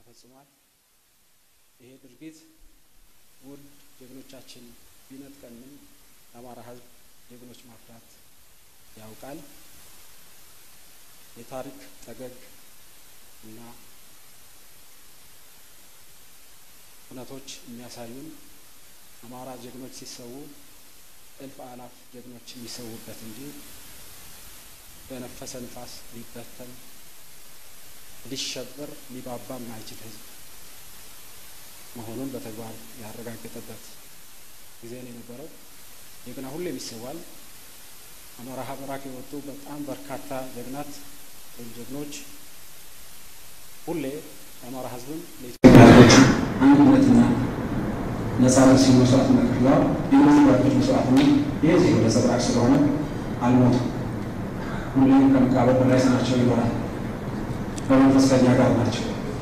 ተፈጽሟል። ይሄ ድርጊት ውድ ጀግኖቻችን ቢነጥቀንም የአማራ ሕዝብ ጀግኖች ማፍራት ያውቃል። የታሪክ ጠገግ እና እውነቶች የሚያሳዩን አማራ ጀግኖች ሲሰዉ እልፍ አላፍ ጀግኖች የሚሰዉበት እንጂ በነፈሰ ንፋስ ሊበተን ሊሸበር ሊባባ የማይችል ህዝብ መሆኑን በተግባር ያረጋገጠበት ጊዜ ነው የነበረው። ጀግና ሁሌም ይሰዋል። አማራ ሀበራክ የወጡ በጣም በርካታ ጀግናት ወይም ጀግኖች ሁሌ የአማራ ህዝብን ለኢትዮጵያ ህዝቦች አንድነትና ነጻነት ሲሉ መስዋዕትነት ከፍለዋል። የነዚህ ባቶች መስዋዕትነት ይህ ዜ ወደ ነጸብራቅ ስለሆነ አልሞቱም። ሁሌም ከመቃብር በላይ ስማቸው ይኖራል። በመንፈስ ከኛ ጋር ናቸው።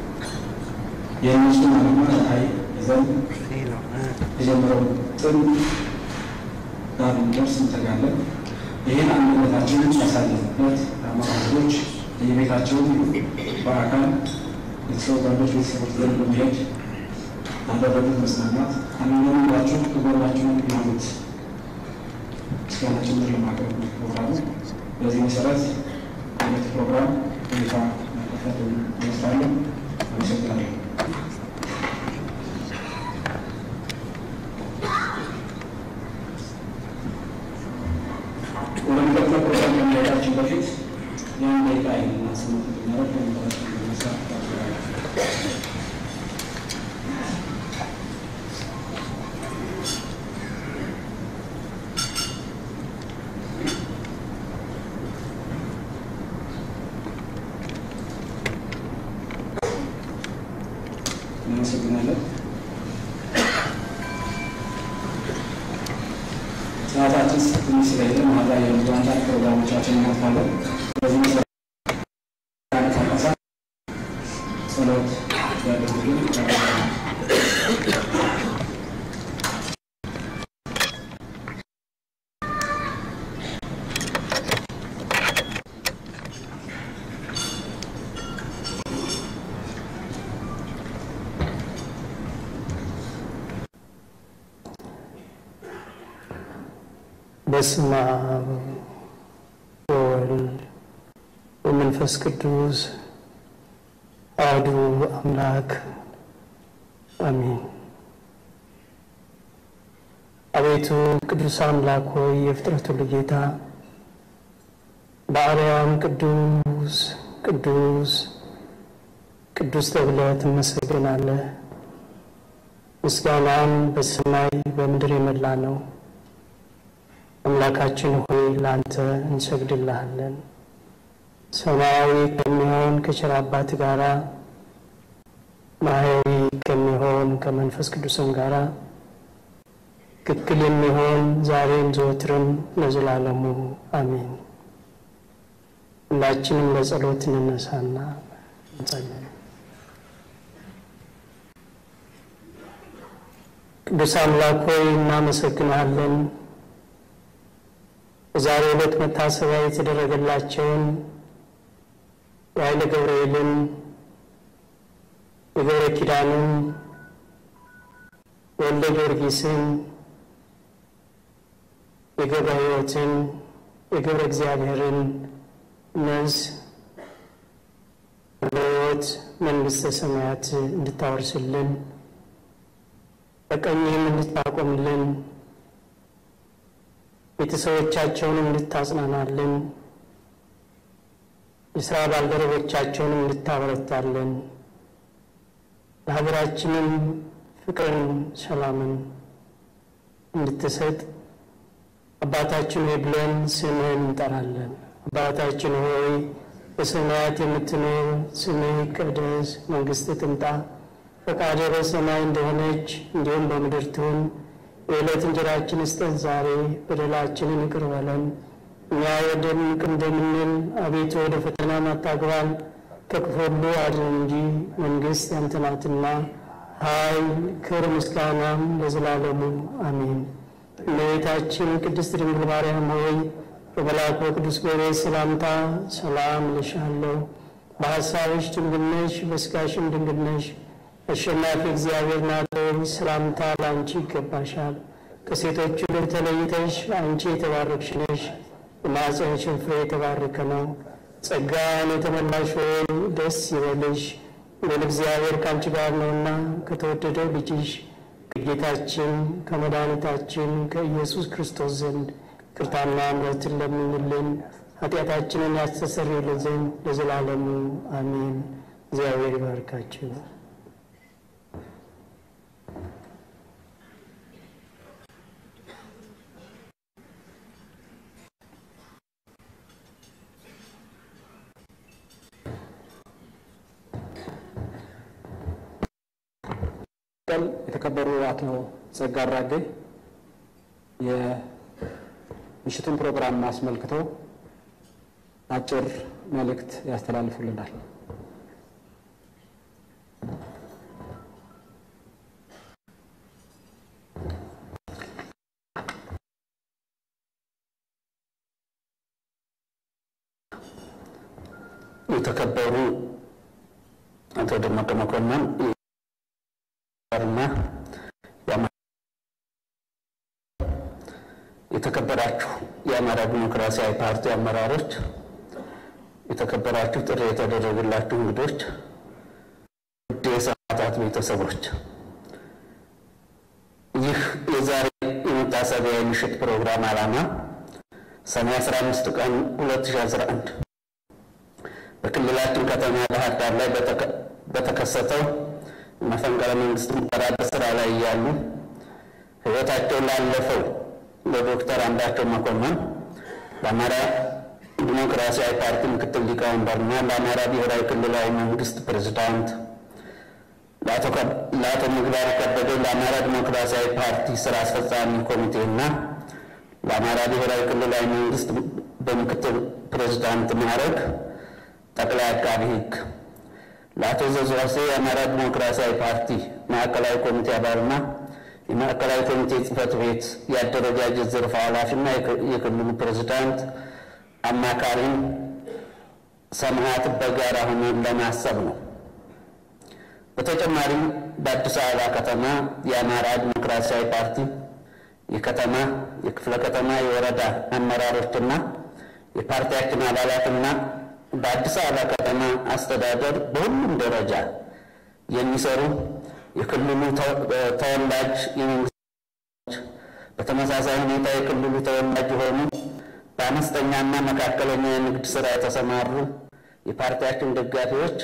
የእነሱን ዓላማ ራዕይ ይዘን የጀመረውን ጥን ጋር እንደርስ እንተጋለን። ይህን አንድነታችንን ያሳለፍበት የአማራ ህዝቦች የቤታቸው በአካል ቤተሰብ ጓዶች ቤተሰቦች ዘንድ በመሄድ ያደረጉት መስማማት አንዳንዷቸው ከጎናቸው ያሉት ምስጋና ጭምር ለማቅረብ ፕሮግራሙ በዚህ መሰረት አይነት ፕሮግራም ሁኔታ መከፈት ይመስላለን። አመሰግናለሁ። ወደሚቀጥለው ፕሮግራም ከመሄዳችን በፊት ያን ደቂቃ የምናስመት ሚያደርግ ወንበራችን በመስራት ታደርጋለን። እናመሰግናለን። ሰዓታችን ትንሽ ስለሄደ ማታ የብዙ አንዳንድ ፕሮግራሞቻችን እናልፋለን። በዚህ መሰረት ተንቀሳ ጸሎት ያደርጉልን ያደርጋል። በስመ አብ ወወልድ ወመንፈስ ቅዱስ አሐዱ አምላክ አሜን። አቤቱ ቅዱስ አምላክ ሆይ የፍጥረት ሁሉ ጌታ በአርያም ቅዱስ ቅዱስ ቅዱስ ተብለህ ትመሰገናለህ። ምስጋናም በሰማይ በምድር የመላ ነው። አምላካችን ሆይ ለአንተ እንሰግድልሃለን። ሰማያዊ ከሚሆን ከቸር አባት ጋራ ማህያዊ ከሚሆን ከመንፈስ ቅዱስም ጋራ ትክክል የሚሆን ዛሬም ዘወትርም ለዘላለሙ አሜን። ሁላችንም ለጸሎት እንነሳና እንጸልይ። ቅዱስ አምላክ ሆይ እናመሰግናለን። በዛሬ ዕለት መታሰቢያ የተደረገላቸውን የኃይለ ገብርኤልን የገብረ ኪዳንን የወልደ ጊዮርጊስን የገብረ ሕይወትን የገብረ እግዚአብሔርን ነዝ በሕይወት መንግሥተ ሰማያት እንድታወርስልን በቀኝህም እንድታቆምልን ቤተሰቦቻቸውንም እንድታጽናናልን የሥራ ባልደረቦቻቸውንም እንድታበረታልን ለሀገራችንም ፍቅርን፣ ሰላምን እንድትሰጥ አባታችን ሆይ ብለን ስምህን እንጠራለን። አባታችን ሆይ በሰማያት የምትኖር ስምህ ይቀደስ፣ መንግሥትህ ትምጣ፣ ፈቃድህ በሰማይ እንደሆነች እንዲሁም በምድር ትሁን። የዕለት እንጀራችን ስጠን ዛሬ፣ በደላችንን ይቅር በለን እኛ የወደድንቅ እንደምንል፣ አቤቱ ወደ ፈተና አታግባን ከክፉ ሁሉ አድን እንጂ መንግሥት ያንተ ናትና ኃይል፣ ክብር፣ ምስጋናም ለዘላለሙ አሜን። እመቤታችን ቅድስት ድንግል ማርያም ሆይ በመልአኩ ቅዱስ ገብርኤል ሰላምታ ሰላም እልሻለሁ፣ በሐሳብሽ ድንግል ነሽ፣ በሥጋሽም ድንግል ነሽ። አሸናፊ እግዚአብሔር ናት ሆይ ሰላምታ ለአንቺ ይገባሻል። ከሴቶች ሁሉ ተለይተሽ አንቺ የተባረክሽ ነሽ፣ የማኅፀንሽን ፍሬ የተባረከ ነው። ጸጋን የተመላሽ ሆይ ደስ ይበልሽ፣ ልዑል እግዚአብሔር ከአንቺ ጋር ነውና ከተወደደው ልጅሽ ከጌታችን ከመድኃኒታችን ከኢየሱስ ክርስቶስ ዘንድ ይቅርታና ምሕረትን ለምኝልን ኃጢአታችንን ያስተሰርይልን ዘንድ ለዘላለሙ አሜን። እግዚአብሔር ይባርካችሁ። የተከበሩ አቶ ጸጋ አራጌ የምሽቱን ፕሮግራም አስመልክተው አጭር መልእክት ያስተላልፉልናል። የተከበሩ አቶ ደመቀ መኮንን እና የተከበራችሁ የአማራ ዲሞክራሲያዊ ፓርቲ አመራሮች፣ የተከበራችሁ ጥሪ የተደረገላችሁ እንግዶች፣ ውድ የሰማዕታት ቤተሰቦች፣ ይህ የዛሬ የመታሰቢያ የምሽት ፕሮግራም ዓላማ ሰኔ 15 ቀን 2011 በክልላችን ከተማ ባህር ዳር ላይ በተከሰተው መፈንቅለ መንግስት ሙከራ በስራ ላይ እያሉ ሕይወታቸው ላለፈው ለዶክተር አምባቸው መኮንን ለአማራ ዲሞክራሲያዊ ፓርቲ ምክትል ሊቀመንበርና ለአማራ ብሔራዊ ክልላዊ መንግስት ፕሬዝዳንት ለአቶ ምግባር ከበደ ለአማራ ዲሞክራሲያዊ ፓርቲ ስራ አስፈጻሚ ኮሚቴና ለአማራ ብሔራዊ ክልላዊ መንግስት በምክትል ፕሬዝዳንት ማዕረግ ጠቅላይ አቃቢ ሕግ ለአቶ ዘዝዋሴ የአማራ ዲሞክራሲያዊ ፓርቲ ማዕከላዊ ኮሚቴ አባልና የማዕከላዊ ኮሚቴ ጽህፈት ቤት የአደረጃጀት ዘርፍ ኃላፊና የክልሉ ፕሬዝዳንት አማካሪን ሰማዕት በጋራ ሆነን ለማሰብ ነው። በተጨማሪም በአዲስ አበባ ከተማ የአማራ ዲሞክራሲያዊ ፓርቲ የከተማ የክፍለ ከተማ የወረዳ አመራሮችና የፓርቲያችን አባላትና በአዲስ አበባ ከተማ አስተዳደር በሁሉም ደረጃ የሚሰሩ የክልሉ ተወላጅ የመንግስት በተመሳሳይ ሁኔታ የክልሉ ተወላጅ የሆኑ በአነስተኛና መካከለኛ የንግድ ስራ የተሰማሩ የፓርቲያችን ደጋፊዎች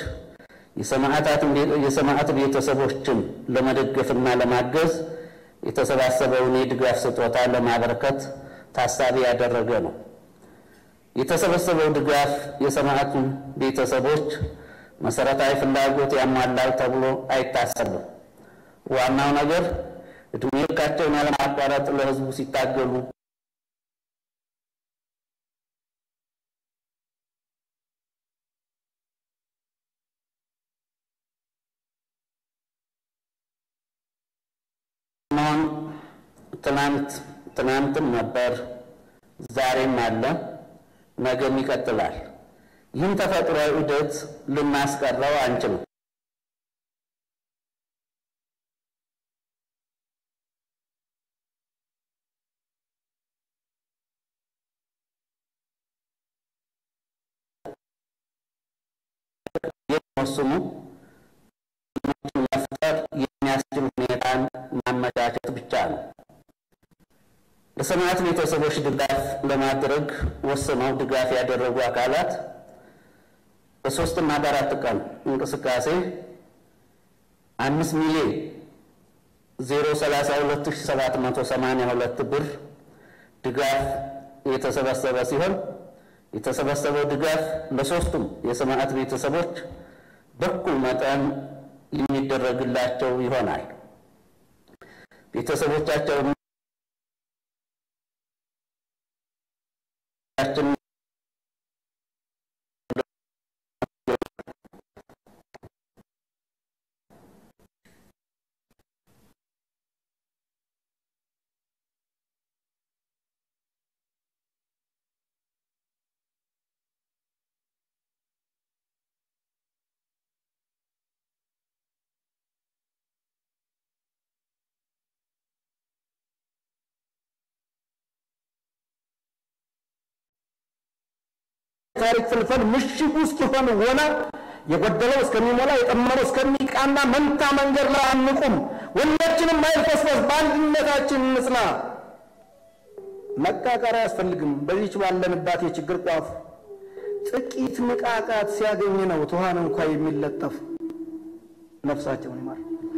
የሰማዕት ቤተሰቦችን ለመደገፍና ለማገዝ የተሰባሰበውን የድጋፍ ስጦታ ለማበረከት ታሳቢ ያደረገ ነው። የተሰበሰበው ድጋፍ የሰማዕቱን ቤተሰቦች መሰረታዊ ፍላጎት ያሟላል ተብሎ አይታሰብም። ዋናው ነገር እድሜ ልካቸውን ያለማቋረጥ ለሕዝቡ ሲታገሉ መሆን ትናንት ትናንትም ነበር፣ ዛሬም አለ፣ ነገም ይቀጥላል። ይህን ተፈጥሯዊ ዑደት ልናስቀረው አንችልም። የሚወስኑ መፍጠር የሚያስችል ሁኔታን ማመቻቸት ብቻ ነው። ለሰማዕት ቤተሰቦች ድጋፍ ለማድረግ ወስነው ድጋፍ ያደረጉ አካላት በሶስትና በአራት ቀን እንቅስቃሴ አምስት ሚሊዮን ዜሮ ሰላሳ ሁለት ሺ ሰባት መቶ ሰማንያ ሁለት ብር ድጋፍ የተሰበሰበ ሲሆን የተሰበሰበው ድጋፍ ለሶስቱም የሰማዕት ቤተሰቦች በኩል መጠን የሚደረግላቸው ይሆናል። ቤተሰቦቻቸው የታሪክ ፍልፈል ምሽግ ውስጥ ሆን ሆነ የጎደለው እስከሚሞላ የጠመመው እስከሚቃና መንታ መንገድ ላይ አንቁም። ሁላችንም አይልፈስፈስ፣ በአንድነታችን እንጽና። መቃቃር አያስፈልግም። በዚች ባለንባት የችግር ቋፍ ጥቂት ንቃቃት ሲያገኝ ነው ትኋን እንኳ የሚለጠፍ። ነፍሳቸውን ይማር።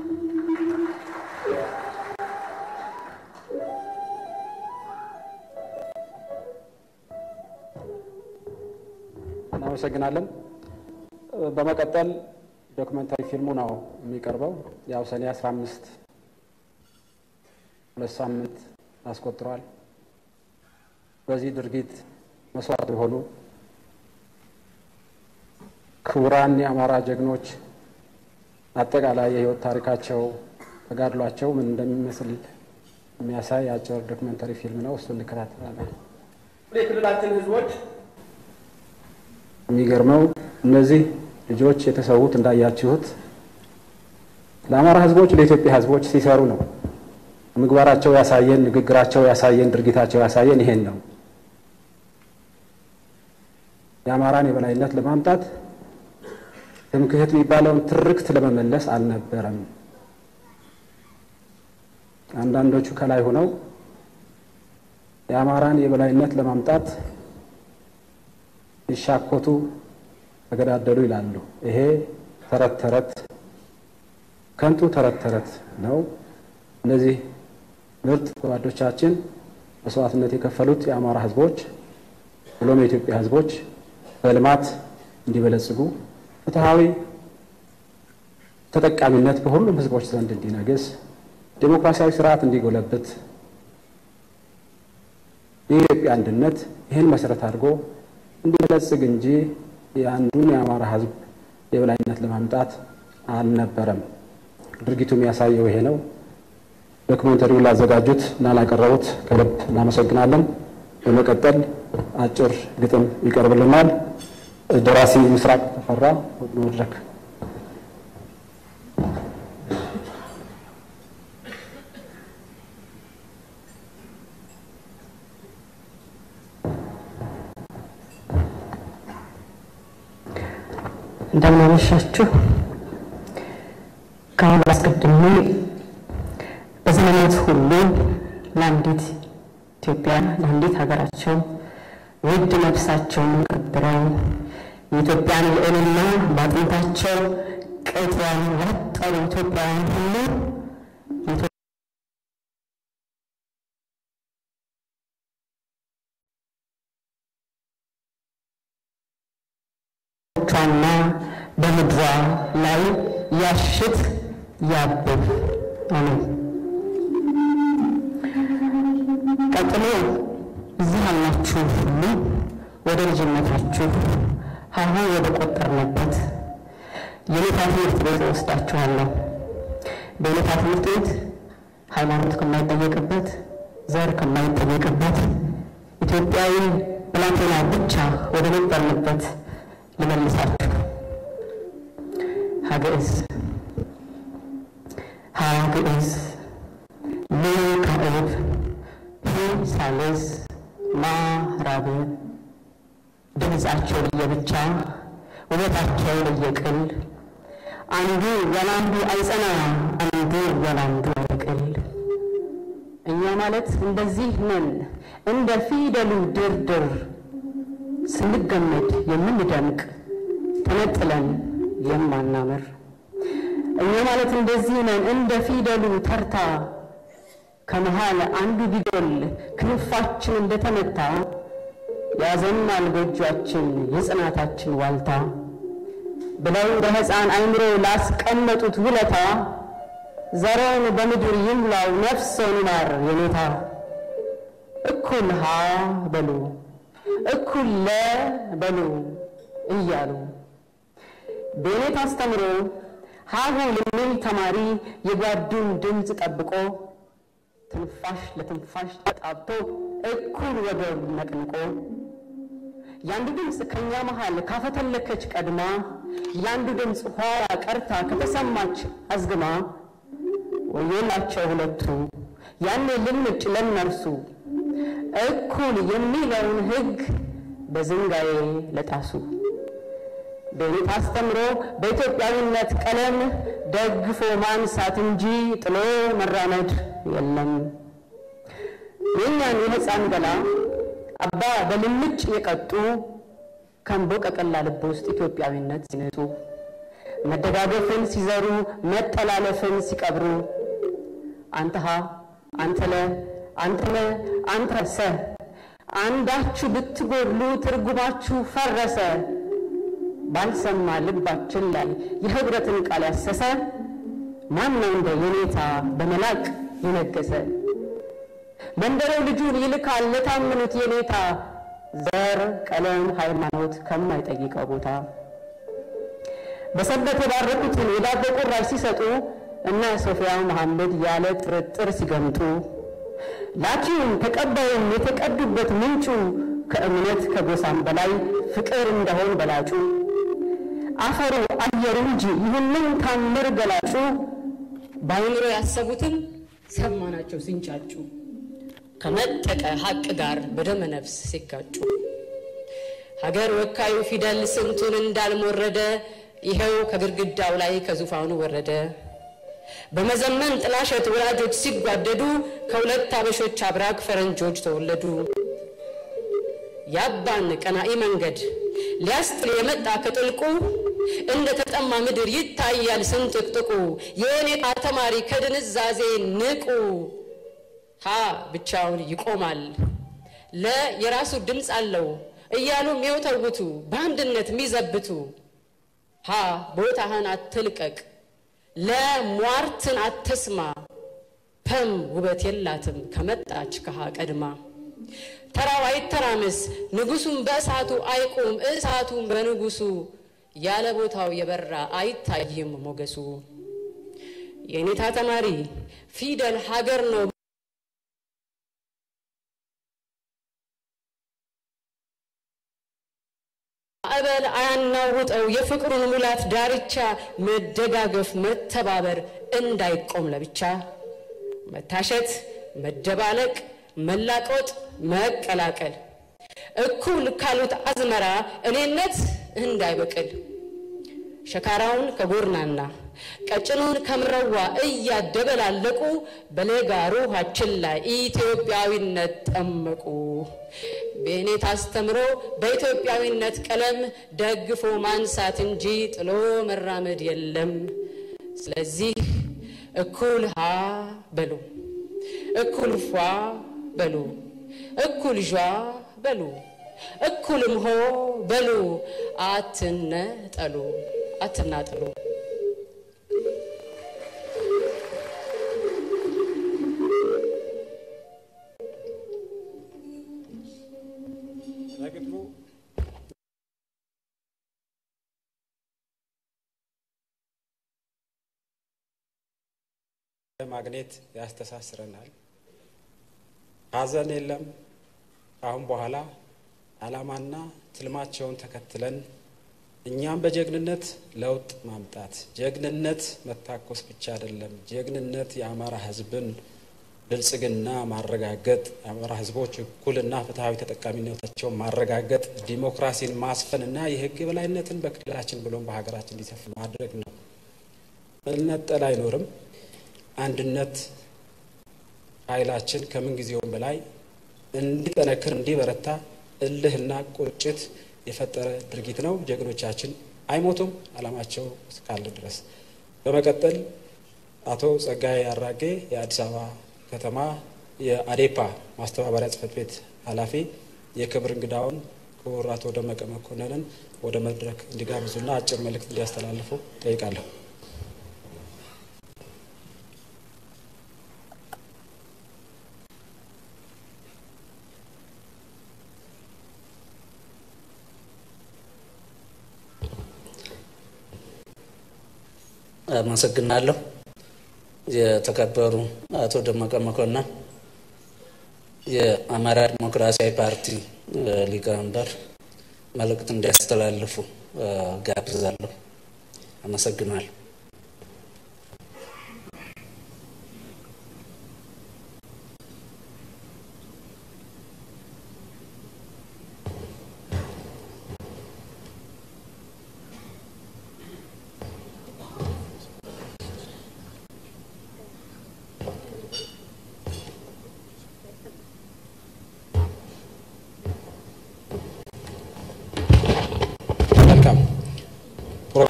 እናመሰግናለን። በመቀጠል ዶክመንታሪ ፊልሙ ነው የሚቀርበው። ያው ሰኔ 15 ሁለት ሳምንት አስቆጥሯል። በዚህ ድርጊት መስዋዕት የሆኑ ክቡራን የአማራ ጀግኖች አጠቃላይ የሕይወት ታሪካቸው ተጋድሏቸው ምን እንደሚመስል የሚያሳይ አጭር ዶክመንታሪ ፊልም ነው። እሱ እንከታተላለን። የክልላችን ህዝቦች የሚገርመው እነዚህ ልጆች የተሰዉት እንዳያችሁት ለአማራ ህዝቦች፣ ለኢትዮጵያ ህዝቦች ሲሰሩ ነው። ምግባራቸው ያሳየን፣ ንግግራቸው ያሳየን፣ ድርጊታቸው ያሳየን ይሄን ነው። የአማራን የበላይነት ለማምጣት ትምክህት የሚባለውን ትርክት ለመመለስ አልነበረም። አንዳንዶቹ ከላይ ሆነው የአማራን የበላይነት ለማምጣት ይሻኮቱ ተገዳደሉ ይላሉ። ይሄ ተረት ተረት ከንቱ ተረት ተረት ነው። እነዚህ ምርጥ ጓዶቻችን መስዋዕትነት የከፈሉት የአማራ ህዝቦች ብሎም የኢትዮጵያ ህዝቦች በልማት እንዲበለጽጉ ፍትሐዊ ተጠቃሚነት በሁሉም ህዝቦች ዘንድ እንዲነግስ ዴሞክራሲያዊ ስርዓት እንዲጎለብት የኢትዮጵያ አንድነት ይህን መሰረት አድርጎ እንዲበለጽግ እንጂ የአንዱን የአማራ ህዝብ የበላይነት ለማምጣት አልነበረም። ድርጊቱ የሚያሳየው ይሄ ነው። ዶክመንተሪውን ላዘጋጁት እና ላቀረቡት ከልብ እናመሰግናለን። በመቀጠል አጭር ግጥም ይቀርብልናል። ደራሲ ምስራቅ ተፈራ መድረክ እንደምናመሻችሁ ከአሁን አስቀድሜ በዘመናት ሁሉ ለአንዲት ኢትዮጵያ ለአንዲት ሀገራቸው ውድ ነፍሳቸውን ቀብረው የኢትዮጵያን ልዕልና በአጥንታቸው ቅጥያን ያጠሩ ኢትዮጵያውያን ሁሉ ቿና በምድሯ ላይ ያሽት ያብብ። አሜን። ቀጥሎ እዚህ ያላችሁ ሁሉ ወደ ልጅነታችሁ ሀሁ ወደ ቆጠርንበት የኔታ ትምህርት ቤት ወስዳችኋለሁ። በኔታ ትምህርት ቤት ሃይማኖት ከማይጠየቅበት፣ ዘር ከማይጠየቅበት ኢትዮጵያዊ ብላቴና ብቻ ወደ ነበርንበት ልመልሳችሁ። ሀግዕዝ ሀ ግዕዝ ል ካዕብ ህ ሳልስ ማ ራብዕ ድምፃቸው ለየብቻ ውበታቸው ለየቅል አንዱ ያላንዱ አይጸና አንዱ ያላንዱ አይቅል። እኛ ማለት እንደዚህ ነን እንደ ፊደሉ ድርድር ስንገመድ የምንደምቅ ተነጥለን የማናምር እኛ ማለት እንደዚህ ነን እንደ ፊደሉ ተርታ ከመሃል አንዱ ቢጎል ክንፋችን እንደተመታ ያዘናል ጎጇችን የጽናታችን ዋልታ ብለው በሕፃን አይምሮ ላስቀመጡት ውለታ ዘረውን በምድር ይሙላው ነፍሰውን ይማር የኔታ እኩል ሀ በሉ እኩል ለ በሉ እያሉ በኔታ አስተምሮ ሀሁ የሚል ተማሪ የጓዱን ድምፅ ጠብቆ ትንፋሽ ለትንፋሽ ተጣብቶ እኩል ወገብ ነቅንቆ የአንዱ ድምፅ ከእኛ መሃል ካፈተለከች ቀድማ የአንዱ ድምፅ ኋላ ቀርታ ከተሰማች አዝግማ ወዮላቸው ሁለቱ ያኔ ልምጭ ለነርሱ እኩል የሚለውን ሕግ በዝንጋዬ ለጣሱ በኔታ አስተምሮ በኢትዮጵያዊነት ቀለም ደግፎ ማንሳት እንጂ ጥሎ መራመድ የለም። የእኛን የሕፃን ገላ አባ በልምጭ የቀጡ ከምቦ ቀቀላ ልብ ውስጥ ኢትዮጵያዊነት ሲነጡ መደጋገፍን ሲዘሩ መጠላለፍን ሲቀብሩ አንተሃ አንተለ አንተለ አንተሰ አንዳችሁ ብትጎድሉ ትርጉማችሁ ፈረሰ ባልሰማ ልባችን ላይ የህብረትን ቃል ያሰሰ ማነው እንደ የኔታ በመላቅ የነገሰ መንደሬው ልጁን ይልካል ለታመኑት የኔታ ዘር፣ ቀለም፣ ሃይማኖት ከማይጠይቀው ቦታ በሰበት የባረኩትን የዳቦ ቁራሽ ሲሰጡ እና ሶፊያ መሐመድ ያለ ጥርጥር ሲገምጡ ላኪውም ተቀባዩም የተቀዱበት ምንጩ ከእምነት ከጎሳም በላይ ፍቅር እንደሆን በላጩ አፈሩ አየሩ እንጂ ይህንን ታምር ገላጩ በአይምሮ ያሰቡትን ሰማናቸው ሲንጫጩ ከመጠቀ ሀቅ ጋር በደመ ነፍስ ሲጋጩ ሀገር ወካዩ ፊደል ስንቱን እንዳልሞረደ ይኸው ከግድግዳው ላይ ከዙፋኑ ወረደ። በመዘመን ጥላሸት ወላጆች ሲጓደዱ ከሁለት አበሾች አብራክ ፈረንጆች ተወለዱ። የአባን ቀናኢ መንገድ ሊያስጥል የመጣ ከጥልቁ እንደ ተጠማ ምድር ይታያል ስንጥቅጥቁ። የኔታ ተማሪ ከድንዛዜ ንቁ። ሀ ብቻውን ይቆማል፣ ለ የራሱ ድምፅ አለው እያሉ የሚወተውቱ በአንድነት የሚዘብቱ ሀ ቦታህን አትልቀቅ፣ ለሟርትን አትስማ፣ ፐም ውበት የላትም ከመጣች ከሀ ቀድማ። ተራው አይተራምስ ንጉሱም በእሳቱ አይቁም እሳቱም በንጉሱ ያለ ቦታው የበራ አይታይም ሞገሱ። የኔታ ተማሪ ፊደል ሀገር ነው ማዕበል አያናውጠው የፍቅሩን ሙላት ዳርቻ መደጋገፍ መተባበር እንዳይቆም ለብቻ መታሸት መደባለቅ መላቆጥ መቀላቀል እኩል ካሉት አዝመራ እኔነት እንዳይበቅል ሸካራውን ከጎርናና ቀጭኑን ከምረዋ እያደበላለቁ በሌጋ ሩሃችን ላይ ኢትዮጵያዊነት ጠመቁ። ቤኔት አስተምሮ በኢትዮጵያዊነት ቀለም ደግፎ ማንሳት እንጂ ጥሎ መራመድ የለም። ስለዚህ እኩል ሀ በሉ፣ እኩል ፏ በሉ፣ እኩል ዣ በሉ፣ እኩልም ሆ በሉ። አትነጠሉ፣ አትናጠሉ። ለግብሩ ማግኔት ያስተሳስረናል። ሀዘን የለም። ከአሁን በኋላ ዓላማና ትልማቸውን ተከትለን እኛም በጀግንነት ለውጥ ማምጣት ጀግንነት መታኮስ ብቻ አይደለም። ጀግንነት የአማራ ሕዝብን ብልጽግና ማረጋገጥ፣ የአማራ ሕዝቦች እኩልና ፍትሐዊ ተጠቃሚነታቸውን ማረጋገጥ፣ ዲሞክራሲን ማስፈንና የሕግ የበላይነትን በክልላችን ብሎም በሀገራችን እንዲሰፍን ማድረግ ነው። መነጠል አይኖርም። አንድነት ኃይላችን ከምን ጊዜውም በላይ እንዲጠነክር እንዲበረታ እልህና ቁጭት የፈጠረ ድርጊት ነው። ጀግኖቻችን አይሞቱም ዓላማቸው እስካለ ድረስ። በመቀጠል አቶ ጸጋዬ አራጌ የአዲስ አበባ ከተማ የአዴፓ ማስተባበሪያ ጽሕፈት ቤት ኃላፊ የክብር እንግዳውን ክቡር አቶ ደመቀ መኮንንን ወደ መድረክ እንዲጋብዙና አጭር መልእክት እንዲያስተላልፉ ጠይቃለሁ። አመሰግናለሁ። የተከበሩ አቶ ደመቀ መኮንን የአማራ ዲሞክራሲያዊ ፓርቲ ሊቀመንበር መልእክት እንዲያስተላልፉ ጋብዛለሁ። አመሰግናለሁ።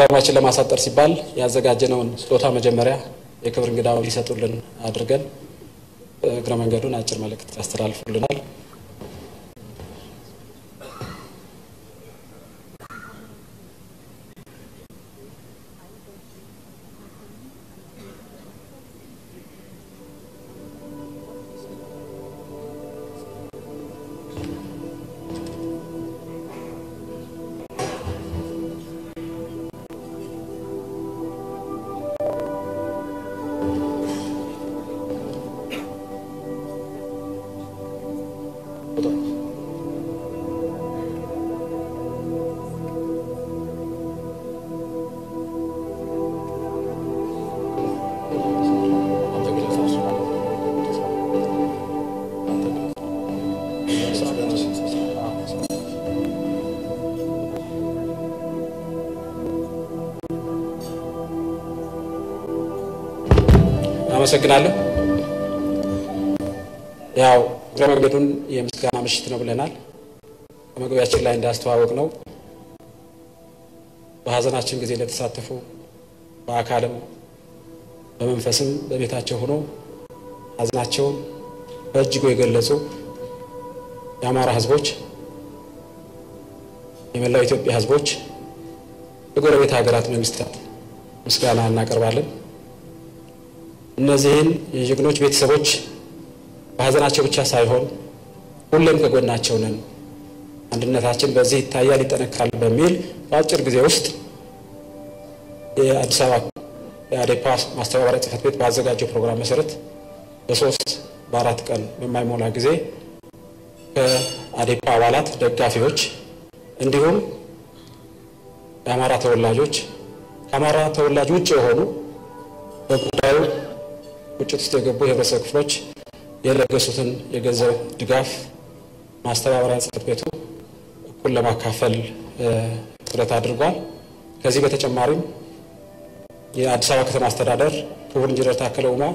ፕሮግራማችን ለማሳጠር ሲባል ያዘጋጀነውን ስጦታ መጀመሪያ የክብር እንግዳው ሊሰጡልን አድርገን እግረ መንገዱን አጭር መልእክት ያስተላልፉልናል። አመሰግናለሁ። ያው እግረ መንገዱን የምስጋና ምሽት ነው ብለናል። በመግቢያችን ላይ እንዳስተዋወቅ ነው በሀዘናችን ጊዜ ለተሳተፉ በአካልም በመንፈስም በቤታቸው ሆኖ ሀዘናቸውን በእጅጉ የገለጹ የአማራ ሕዝቦች፣ የመላው ኢትዮጵያ ሕዝቦች፣ የጎረቤት ሀገራት መንግስታት ምስጋና እናቀርባለን። እነዚህን የጀግኖች ቤተሰቦች በሀዘናቸው ብቻ ሳይሆን ሁሌም ከጎናቸው ነን፣ አንድነታችን በዚህ ይታያል፣ ይጠነካል በሚል በአጭር ጊዜ ውስጥ የአዲስ አበባ የአዴፓ ማስተባበሪያ ጽሕፈት ቤት ባዘጋጀው ፕሮግራም መሰረት በሶስት በአራት ቀን በማይሞላ ጊዜ ከአዴፓ አባላት፣ ደጋፊዎች እንዲሁም የአማራ ተወላጆች ከአማራ ተወላጅ ውጭ የሆኑ በጉዳዩ ቁጭት ውስጥ የገቡ የህብረተሰብ ክፍሎች የለገሱትን የገንዘብ ድጋፍ ማስተባበሪያ ጽሕፈት ቤቱ እኩል ለማካፈል ጥረት አድርጓል። ከዚህ በተጨማሪም የአዲስ አበባ ከተማ አስተዳደር ክቡር ኢንጂነር ታከለ ኡማ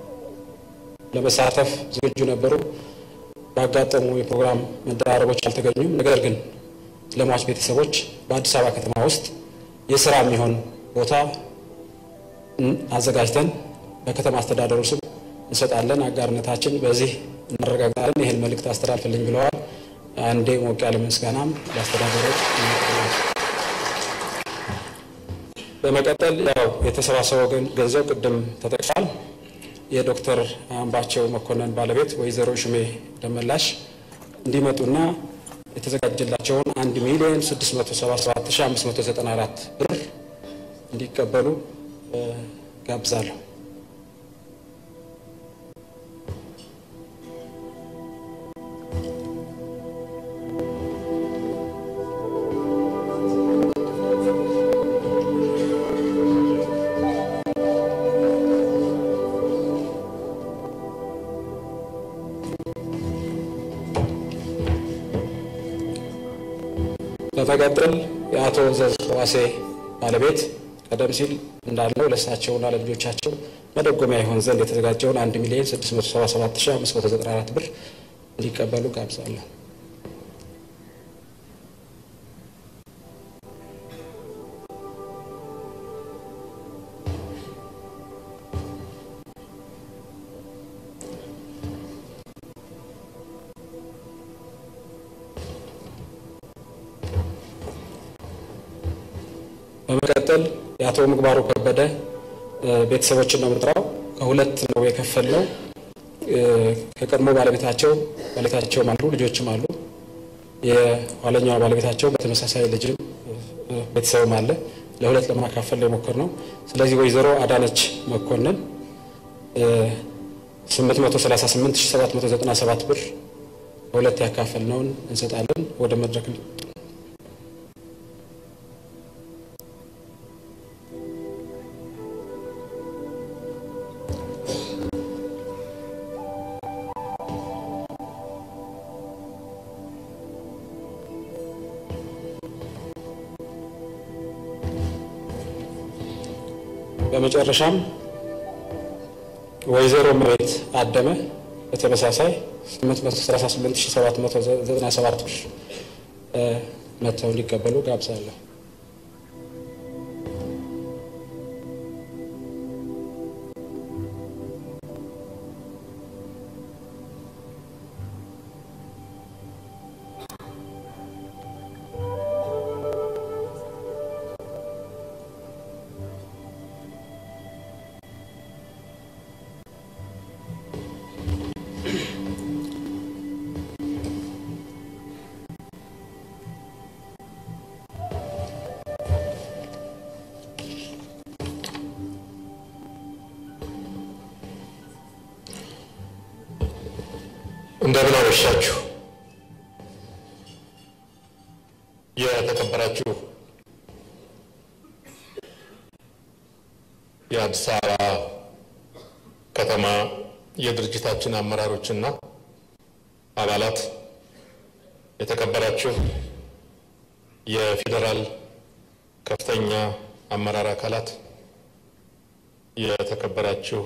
ለመሳተፍ ዝግጁ ነበሩ። ባጋጠሙ የፕሮግራም መደራረቦች አልተገኙም። ነገር ግን ለሟች ቤተሰቦች በአዲስ አበባ ከተማ ውስጥ የስራ የሚሆን ቦታ አዘጋጅተን በከተማ አስተዳደሩ ስም እንሰጣለን። አጋርነታችን በዚህ እናረጋግጣለን። ይህን መልእክት አስተላልፍልኝ ብለዋል። አንዴ ሞቅ ያለ ምስጋናም ለአስተዳደሮች በመቀጠል ያው የተሰባሰበው ገንዘብ ቅድም ተጠቅሷል። የዶክተር አምባቸው መኮንን ባለቤት ወይዘሮ ሽሜ ደመላሽ እንዲመጡና የተዘጋጀላቸውን 1 ሚሊዮን 677594 ብር እንዲቀበሉ ጋብዛለሁ። በመቀጠል የአቶ ዘዝ ዋሴ ባለቤት ቀደም ሲል እንዳልነው ለእሳቸውና ለልጆቻቸው መደጎሚያ ይሆን ዘንድ የተዘጋጀውን 1 ሚሊዮን 677594 ብር እንዲቀበሉ ጋብዛለሁ። በመቀጠል የአቶ ምግባሩ ከበደ ቤተሰቦችን ነው የምጥራው። ከሁለት ነው የከፈልነው። ከቀድሞ ባለቤታቸው ባለቤታቸውም አሉ ልጆችም አሉ። የኋለኛዋ ባለቤታቸው በተመሳሳይ ልጅም ቤተሰብም አለ። ለሁለት ለማካፈል የሞከርነው። ስለዚህ ወይዘሮ አዳነች መኮንን 838797 ብር በሁለት ያካፈልነውን እንሰጣለን። ወደ መድረክ በመጨረሻም ወይዘሮ መቤት አደመ በተመሳሳይ 838797 ብር መጥተው እንዲቀበሉ ጋብዛለሁ። እንደምን አመሻችሁ። የተከበራችሁ የአዲስ አበባ ከተማ የድርጅታችን አመራሮችና አባላት፣ የተከበራችሁ የፌዴራል ከፍተኛ አመራር አካላት፣ የተከበራችሁ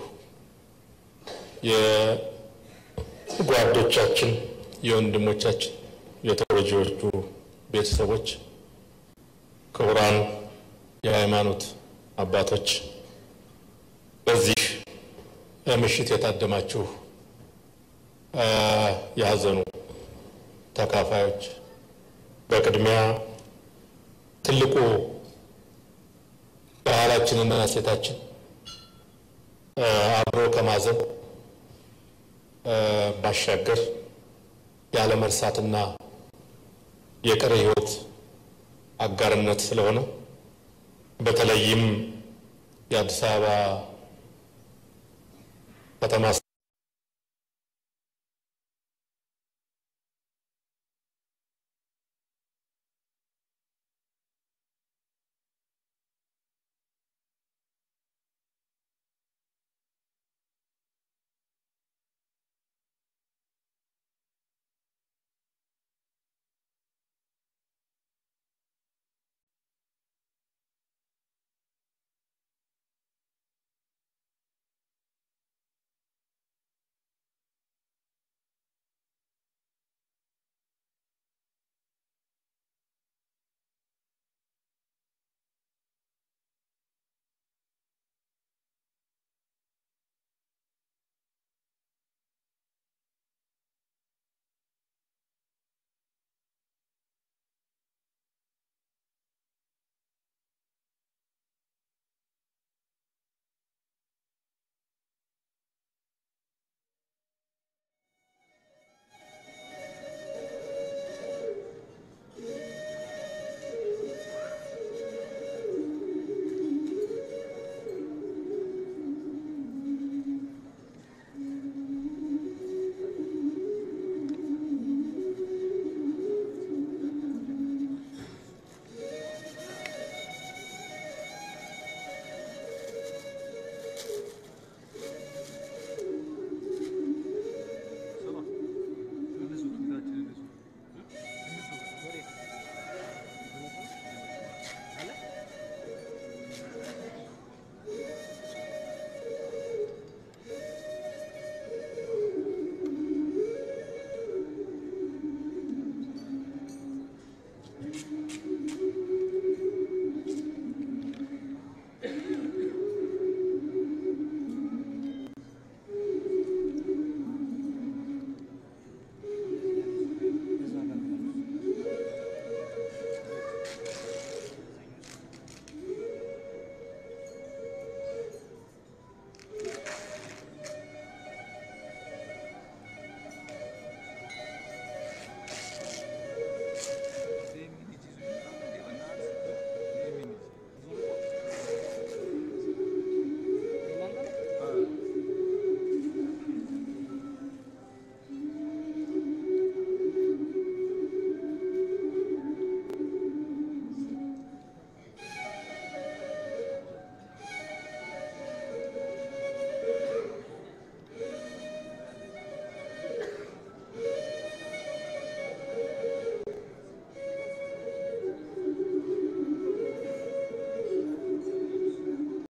የጓዶቻችን፣ የወንድሞቻችን፣ የተጎጂዎቹ ቤተሰቦች፣ ክቡራን የሃይማኖት አባቶች፣ በዚህ ምሽት የታደማችሁ የሀዘኑ ተካፋዮች፣ በቅድሚያ ትልቁ ባህላችንና እሴታችን አብሮ ከማዘን ባሻገር ያለ መርሳትና የቀረ ሕይወት አጋርነት ስለሆነ በተለይም የአዲስ አበባ ከተማ